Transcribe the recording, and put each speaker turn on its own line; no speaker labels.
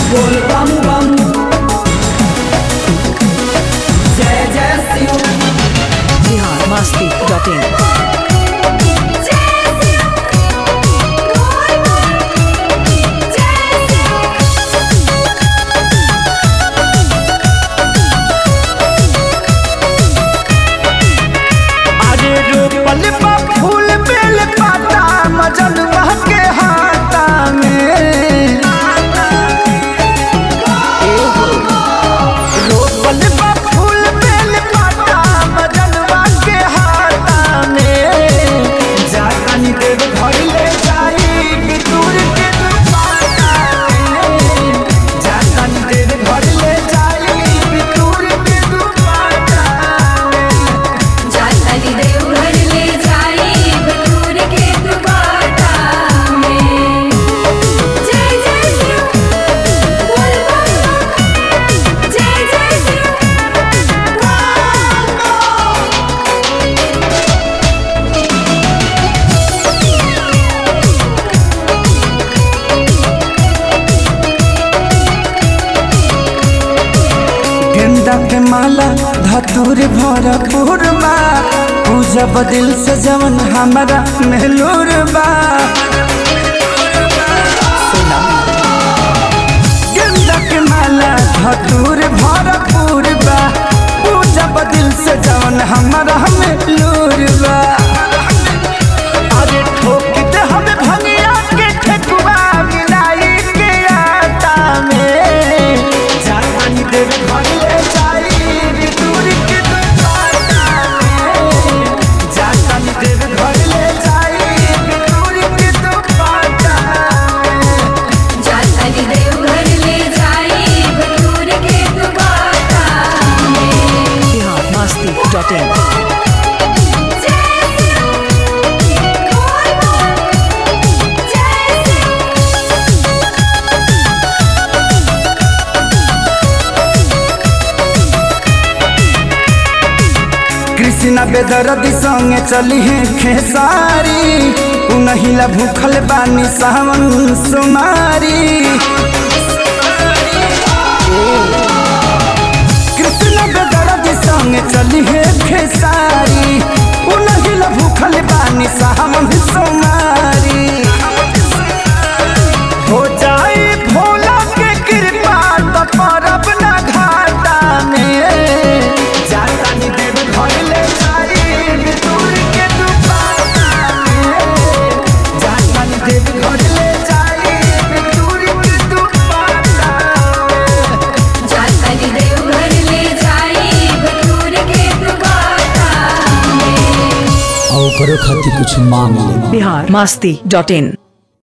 बोल बम बम जय जय शिव
बिहार मस्ती डॉट इन
अरे रोपल बा फूल बेल पाता मजन के हाथा में रोपल बा फूल बेल पाता मजन के हाथा में जानी देव घर ले जाई बितूर के दुपाटा में जानी देव घर ले जाई बितूर के दुपाटा में
जाताली देवघर ले जाई बटूर के दुपाटा में जय जय शिव बोल बम बम जय जय शिव
गेंदा के माला धतूर भरपूर बा पूजा बदिल से जवन हमारा मेहलूर बा गेंदा के माला धतूर भरपूर बा पूजा बदिल से जवन हमारा मेहलूर बा अरे ठोक दे हमें भंगिया के ठेकुआ मिलाई के आटा में जानी देव घर ले जाई दूर के दुपाटा में जानी देव घर ले जाई दूर के दुपाटा में
जाताली देवघर ले जाई बटूर के दुपाटा में
बिहार मस्ती डॉट इन
जय शिव बोल बम जय शिव
कृष्णा बेदरदी संगे चली है खेसारी उनहिला भूखल बानी सावन सुमारी कृष्णा बेदरदी संगे चली है खेसारी उनहिला भूखल बानी सावन सुमारी हो जाए भोला के कृपा तो परब ना घाटा में जाता नी देव घर ले जाई दूर के दुपाटा में जाता नी देव घर ले जाई दूर के दुपाटा में
जाताली देवघर ले जाई बटूर के दुपाटा में
और करो खातिर कुछ मांग ले
बिहार मस्ती डॉट इन